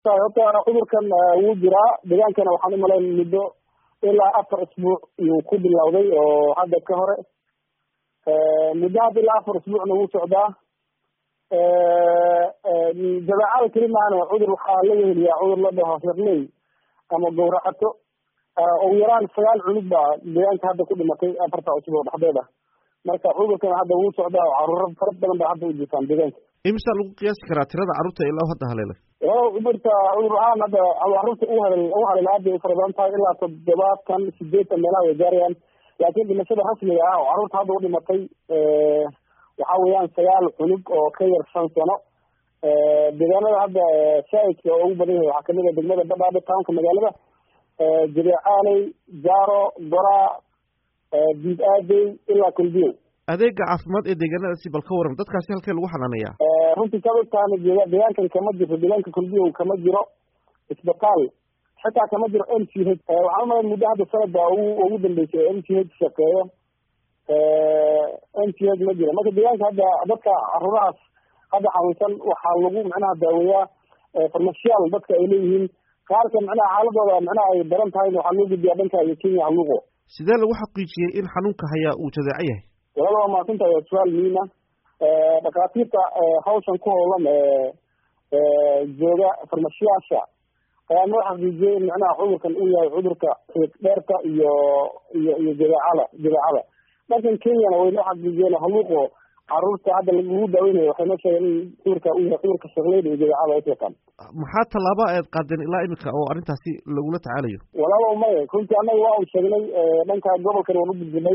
horta cudurkan wuu jiraa deegaankana waxaan umalayn muddo ilaa afar isbuuc iyuu ku bilowday oo hadda ka hore muddo hadda ilaa afar isbuucna wuu socdaa jabeecada keli maahana cudur waxaa laga heliyaa cudur la dhaho hirley ama gawracato ugu yaraan sagaal cunug baa deegaanka hadda ku dhimatay afarta cusub oo dhexdeeda marka cudurkan hadda wuu socdaa oo caruuro fara badan baa hadda u jirtaan deegaanka imisa lagu qiyaasi karaa tirada carruurta ilaa hadda haleelay cudurta cudur ahaan hadda carruurta u hal u haleela aad bay u fara badan tahay ilaa toddobaatan sideetan meelaha way gaarayaan laakiin dhimashada rasmiga ah oo carruurta hadda u dhimatay waxa weeyaan sagaal cunug oo ka yar shan sano deegaanada hadda shaaidka oo ugu badan yahay waxaa kamid a degmada badhaadhe townka magaalada jabeecaaley jaaro goraa diid aadey ilaa kulbiyow adeega caafimaad ee deegaanadaasi bal ka waran dadkaasi halkee lagu xanaaneeyaa runtii saad ogtaana deegaankan kama jirto deegaanka kulbiyow kama jiro isbitaal xitaa kama jiro m c h waxaan umalayn muddo hadda sanad baa ugu ugu dambeysay m c h shaqeeyo m c h ma jiro marka deegaanka hadda dadka caruurahaas hadda xanuunsan waxaa lagu macnaha daaweeyaa farmashiyaal dadka ay leeyihiin qaarka macnaha xaaladooda macnaha ay daran tahay waxaa loo gudbiyaa dhanka iyo kenya haluuqo sidee lagu xaqiijiyey in xanuunka hayaa uu jadeeco yahay walaba waa mahadsantahay waa su-aal muhiima dhakhaatiirta hawshan ku howlan jooga farmashiyaasha ayaa noo xaqiijiyey in macnaha cudurkan uu yahay cudurka xiiq dheerka iyo iyo iyo jadeecada jadeecada dhankan kenyana way noo xaqiijiyeen haluuqo caruurta hadda lagu daaweynayo waxay noo sheegeen in cudurka uu yahay cudurka shaqleyda iyo jadeecada ay wataan maxaa tallaaba aad qaadeen ilaa imika oo arrintaasi lagula tacaalayo walaaba maya runtii annaga waa u sheegnay dhanka gobolkan waan u gudbinay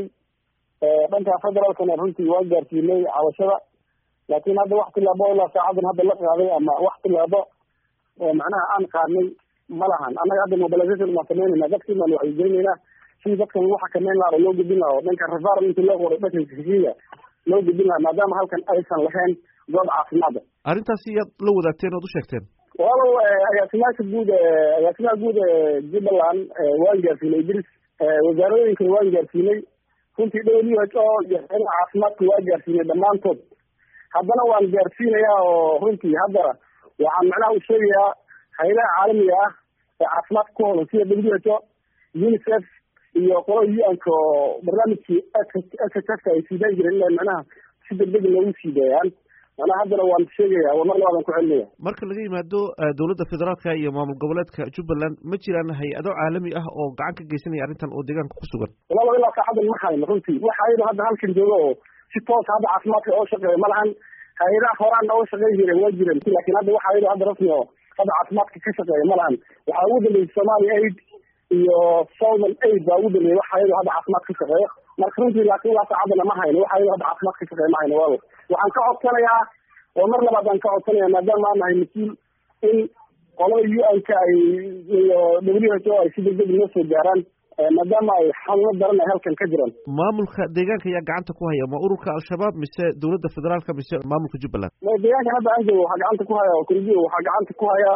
dhanka federaalkana runtii waa gaarsiinay cabashada laakiin hadda wax tilaabo ilaa saacadan hadda la qaaday ama wax tilaabo macnaha aan qaadnay ma lahan annaga hadda mobilization baan sameynayna dadkii baan wacyigelinaynaa sidii dadkan lagu xakameyn lahaa oo loo gudbin laha oo dhanka referal intii loo qoray dhanka kenya loo gudbin lahaa maadaama halkan aysan lahayn goob caafimaada arrintaasi iyaad la wadaagteen ood u sheegteen walow agaasimaasha guud agaasimaha guud jubbaland waan gaarsiinay idris wasaaradooyinkana waan gaarsiinay runtii w h o iyo caafimaadka waa gaarsiinay dhammaantood haddana waan gaarsiinayaa oo runtii hadda waxaan macnaha u sheegayaa hayadaha caalamiga ah ee caafimaadka ku howlan sida w h o unicef iyo qolo u-anka oo barnaamijkii s h f ay siidaan jireen ina macnaha si degdeg loogu siideeyaan macnaha haddana waan sheegaya war mar labaadan ku celinaya marka laga yimaado dowladda federaalka iyo maamul goboleedka jubbaland ma jiraan hay-ado caalami ah oo gacan ka geysanaya arrintan oo deegaanka ku sugan walaba ilaa saacadan ma hayno runtii waxa ayado hadda halkan jooga oo si toos hadda caafimaadka oo shaqeeya ma lahan hay-adaha horaan oo shaqeyn jireen waa jireen lakin hadda waxa ayado hadda rasmi oo hadda caafimaadka ka shaqeeya ma lahan waxaa ugu dambeysay somalia aid iyo southern aid baa ugu dambeeyay waxa ayado hadda caafimaad ka shaqeeya marka runtii laakin ilaa saacadana ma hayno waxa ayado hadda caafimaad ka shaqeeya ma hayno waaba waxaan ka codsanayaa oo mar labaad aan ka codsanaya maadaama aan nahay mas-uul in qolada u-anka ay iyo w h o ay si degdeg noo soo gaaraan maadaama ay xanuuno daran ay halkan ka jiraan maamulka deegaanka ayaa gacanta ku haya ma ururka al-shabaab mise dowladda federaalka mise maamulka jubbaland deegaankan hadda aan joogo waxaa gacanta ku haya kurdiyo waxaa gacanta ku haya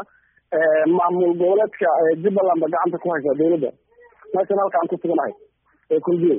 maamul goboleedka jubbaland ba gacanta ku haysa dowladda meeshan halka aan ku suganahay ee kurdiyo